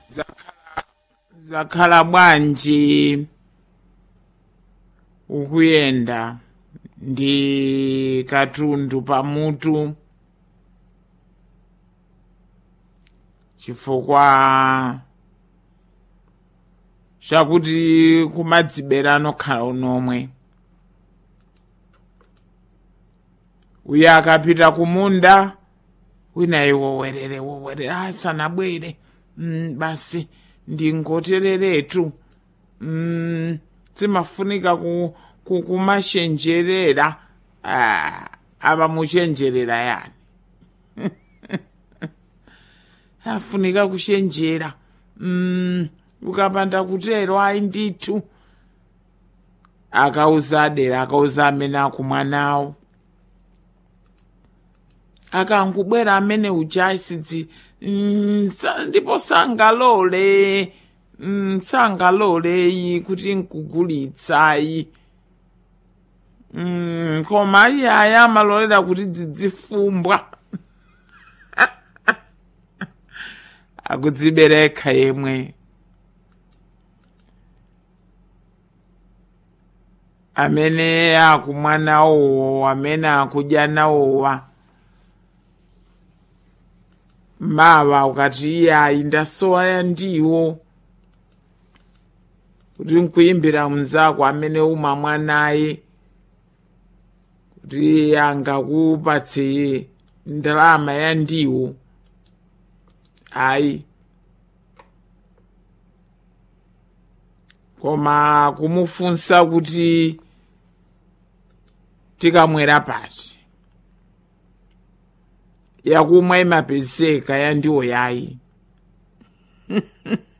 zakhala zakhala bwanji ukuyenda ndi katundu pamutu chifukwa chakuti kumadzibera anokhala unomwe uyo akapita kumunda winayi wowerere wowerere asanabwere mm, basi ndingotereretu mm, zimafunika ku, ku, kumashenjerera ah, abamuchenjerera yani afunika kushenjera mm, ukapanda kutero ayi ndithu akauza adera akauza amene akumwanawo akangubwera amene uja ayisidzi mm, sa- ndipo sangalole mm, sangaloleyi kuti nkugulitsayi mm, koma iyaya amalolera kuti dzidzifumbwa akudzibereka yemwe amene akumwa nawowo amene akudya nawowa mawa ukati iyayi ndasowa ya ndiwo kuti nkuyimbira mnzako amene umamwa naye kuti angakupatse ndalama ya ndiwo ayi koma kumufunsa kuti tikamwera pati yakumwa imapezeka ya ndiwo yayi